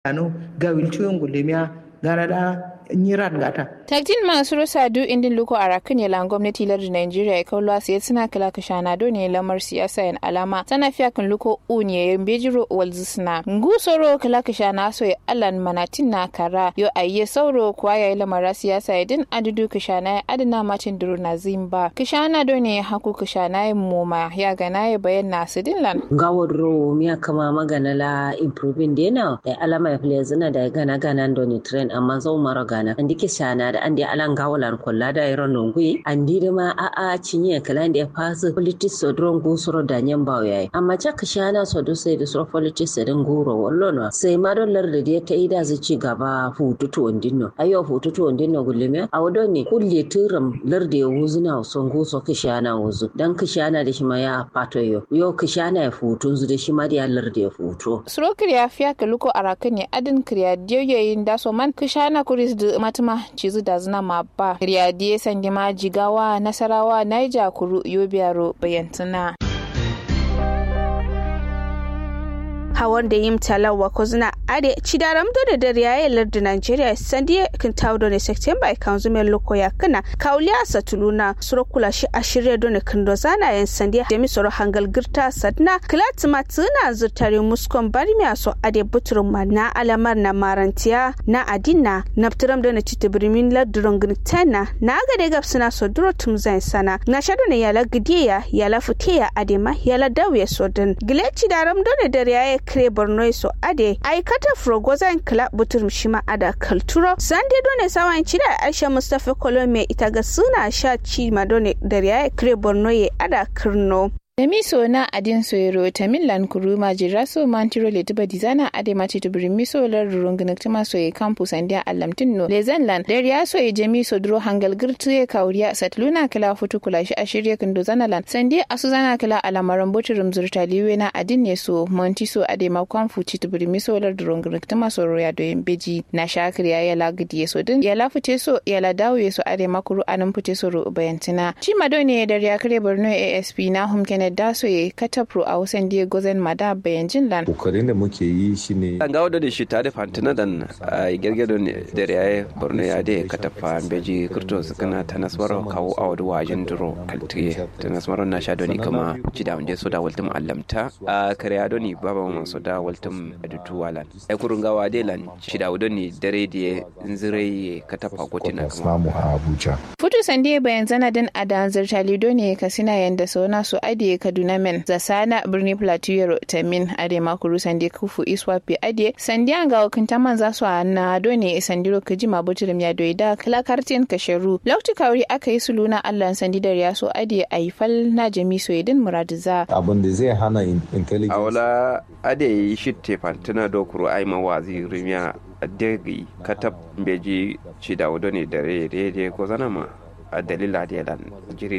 anu gawil tuyun gulemiya gara da nyiran gata Taktin masu rusa du indin luko a rakin yalan gwamnati lardin Najeriya ya kawo sai suna kala kashana do ne lamar siyasa yan alama tana fiya kan luko uniye yan bejiro walzu suna. Ngu soro kala kashana so ya alan manatin na kara yo ayye sauro kuwa ya yi lamara siyasa ya din adudu kashana ya adana macin duru na zimba. Kashana do ne haku kashana ya moma ya gana ya bayan na su dinlan. Gawar ro miya kama magana la improving dena da alama ya fili zina da gana gana do ne trend amma zau mara gana. Andi kashana da andi alan gawalan kolla da iron nongui andi da ma a a cinye kala da fasu politics so dron go soro da nyan bawo yayi amma cha kashana so do sai da soro politics din goro wallo no sai ma don lar da ta ida zu ci gaba fututu ondinno ayo fututu ondinno gulleme a wado ne kulle turam lar da wuzuna son go so kashana wuzu dan kashana da shi ma ya fato yo yo kashana ya futun zu da shi ma da lar da ya futo Suro kiriya fiya ka luko a rakin ne adin kiriya diyoyin da so man kashana kuris da matuma cizu da zina ma ba riyadiye sandima jigawa nasarawa naija kuru yobiyaro bayantuna hawan da yim talawa ko zina ade cidaram do da dare yayi lardu Nigeria sandi kin tawdo ne September kan zumen loko ya kana kauliya satuluna suro kula shi ashirye do ne kindo zana yan sandi da mi soro hangal girta sadna klatima tuna zurtare muskon bari mi aso ade buturum ma na alamar na marantiya na adina naptiram do ne titibirimin lardu tana na ga de gapsina so duro tum zan sana na shado ne yala gidiya yala futiya adema yala dawiya sodin gile cidaram do ne dare yayi kre borno so ade aikata frogozan kla butur shima ada kalturo sande done sawan cida aisha mustafa kolome ita ga suna sha ci madone da ya kre borno ye ada kirno Nemiso na adin soyero ta millan kuruma jiraso mantiro le tuba dizana ade mati tubiri miso lar rungunak tuma soye campus andia alamtin no lezen lan der ya soye jemi so duro hangal girtu ye kauriya satluna kala futu kula shi ashirye kindo zana lan sandi asu zana kala alamaran botirum zurta liwe na adin ne so monti so ade ma kwamfu ci tubiri miso lar rungunak tuma so roya do beji na shakir ya yala gidi so din yala fute so yala dawo so ade makuru anan fute so ro bayantina ci madone der ya kare borno asp na humken Kenneth Dasoye Katapro a wasan Diego Zen Mada bayan Jinlan. Kokarin da muke yi shine an gawo da shi tare fantina dan a gergedo da yayi Borno ya da katafa beji kurto su kana ta nasmaro kawo a wadu wajen duro kaltiye ta nasmaro na sha doni kama jida wanda so da waltum allamta a kariya doni baba mun so da waltum adutu walan ai kurun gawa de lan shida wadoni dare da nzire katafa gotina kama samu a Abuja. Futu sande bayan zanadin adan zirtali doni kasina yanda sona su ade kaduna men zasana birni plateau yaro tamin ade makuru sande kufu iswapi ade sande an ga wakinta man za su na done sandiro kaji mabuturum ya doida kala kartin kasharu lokti kawri aka yi suluna allah sandi da ya so ade aifal na jami soyidin muradiza Abin da zai hana in- intelligence. a wala ade yi shitte fantina dokuru ai mawazi rimiya adegi katab beji shida wadoni dare daidai ko zanama a dalila da yalan jiri